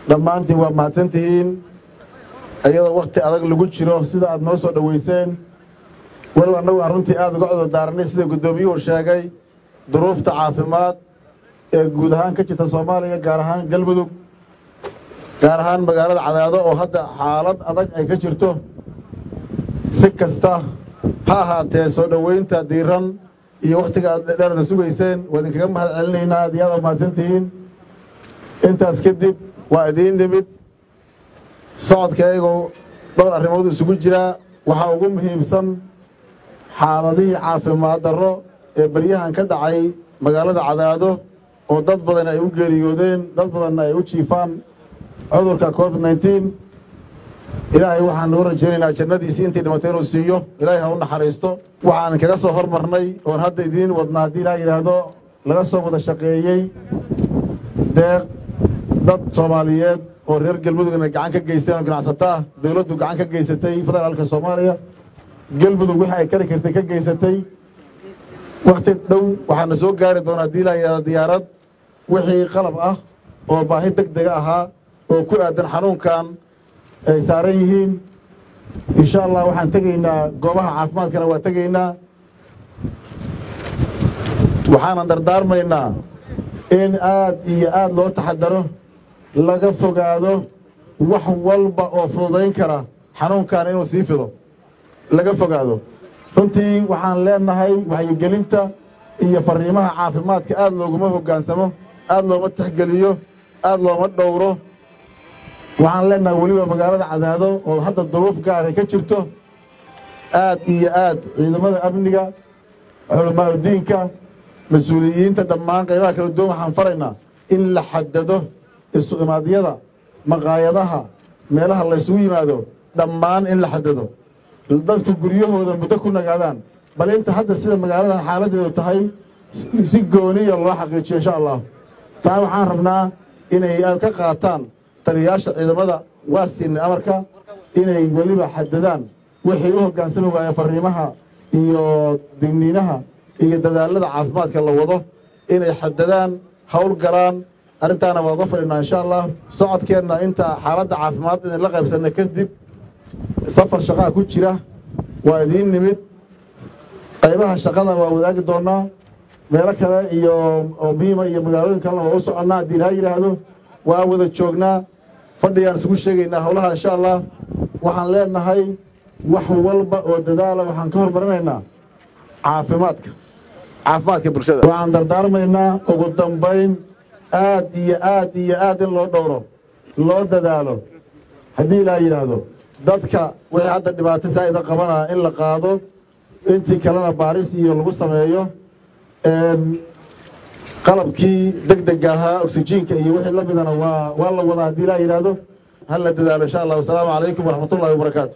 dhammaantiin waa mahadsantihiin iyadoo wakhti adag lagu jiro sida aad noo soo dhoweyseen walow annagu aan runtii aada uga cudur daaranay sida guddoomiyuhu sheegay duruufta caafimaad ee guud ahaan ka jirta soomaaliya gaar ahaan galmudug gaar ahaan magaalada cadaado oo hadda xaalad adag ay ka jirto si kasta ha ahaatee soo dhoweynta diiran iyo wakhtiga aad dheerna sugayseen waa idinkaga mahad celinaynaa aad iyo aad mahadsantihiin intaas kadib waa idiin nimid socodkaygoo dhowr arrimood isugu jiraa waxaa ugu muhiimsan xaaladihii caafimaad darro ee baryahan ka dhacay magaalada cadaado oo dad badan ay u geeriyoodeen dad badanna ay u jiifaan cudurka covid nneteen ilaahay waxaan noo rajaynaynaa jannadiisii intii dhimatay inuu siiyo ilaahay ha u naxariisto waxaan kaga soo hormarnay oon hadda idiin wadnaa haddii ilaa yidhaahdo laga soo wada shaqeeyey deeq dad soomaaliyeed oo reer galmudugna gacan ka geysteen oo ganacsato ah dowladdu gacan ka geysatay federaalka soomaaliya galmudug wixii ay kari kartay ka geysatay wakhti dhow waxaana soo gaari doonaa haddii ilaa yidhahdo diyaarad wixii qalab ah oo baahi deg dega ahaa oo ku aadan xanuunkan ay saaran yihiin insha allah waxaan tegaynaa goobaha caafimaadkana waa tegaynaa waxaanan dardaarmaynaa in aad iyo aad loo taxadaro laga fogaado wax walba oo fududayn kara xanuunkan inuu sii fido laga fogaado runtii waxaan leenahay waxyigelinta iyo fariimaha caafimaadka aad looguma hoggaansamo aad looma tixgeliyo aad looma dhowro waxaan leenahay weliba magaalada cadaado oo hadda duruuf gaaray ka jirto aad iyo aad ciidamada amniga culamaauddiinka mas-uuliyiinta dhammaan qaybaha kala duwan waxaan faraynaa in la xadado isu imaadyada maqaayadaha meelaha laysugu yimaado dhammaan in la xadado dadku guryahooda muddo ku nagaadaan bal inta hadda sida magaaladan xaaladeedu tahay si gooniya loo xaqiijiyo insha allah taa waxaan rabnaa inay ka qaataan taliyayaasha ciidamada waa siinay amarka inay weliba xadadaan wixii u hoggaansami waaya fariimaha iyo digniinaha iyo dadaalada caafimaadka la wado inay xadadaan hawl galaan arrintaana waa uga fadhinaa insha allah socodkeenna inta xaaladda caafimaad idinla qaybsanay kadib safar shaqaa ku jira waa idiin nimid qaybaha shaqada waa wadaagi doonaa meelo kale iyo oo muhiima iyo magaalooyin kalena waa u soconnaa haddii ilaha yidhaahdo waa wada joognaa fadhigaan isugu sheegaynaa howlaha insha allah waxaan leenahay wax walba oo dadaala waxaan ka hormarinaynaa caafimaadka caafimaadka bulshada waxaan dardaarmaynaa ugu dambayn aad iyo aad iyo aad in loo dhowro loo dadaalo haddii ilaa yidhaahdo dadka wixii hadda dhibaato saa'ida qabanaa in la qaado intii kalena baaris iyo lagu sameeyo qalabkii deg dega ahaa oksijiinka iyo wixii la midana waa waa la wadaa haddii ilaa yidhaahdo ha la dadaalo insha allah wasalaamu calaykum waraxmatullahi wabarakaatu